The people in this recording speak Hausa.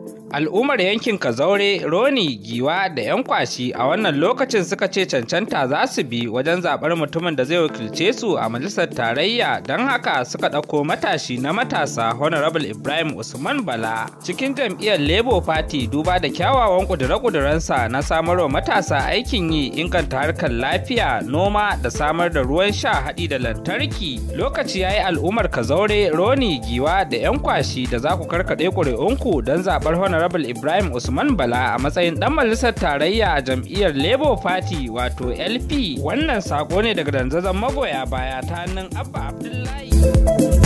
Al'ummar yankin Kazaure, Roni, Giwa da 'yan kwashi a wannan lokacin suka ce cancanta za su bi wajen zaɓar mutumin da zai wakilce su a majalisar tarayya don haka suka ɗauko matashi na matasa Honorable Ibrahim Usman Bala cikin jam'iyyar Labour Party duba da kyawawan ƙudure-ƙudurensa na samarwa matasa aikin yi inganta harkar lafiya, noma da samar da ruwan sha haɗi da lantarki. Lokaci ya yi al'ummar Kazaure, Roni, Giwa da 'yan kwashi da za ku karkaɗe ƙuri'unku don zaɓar Honorable Honorable Ibrahim Usman Bala a matsayin ɗan majalisar tarayya a jam'iyyar Labour Party wato LP. Wannan sako ne daga danzazan magoya baya ta hannun Abba Abdullahi.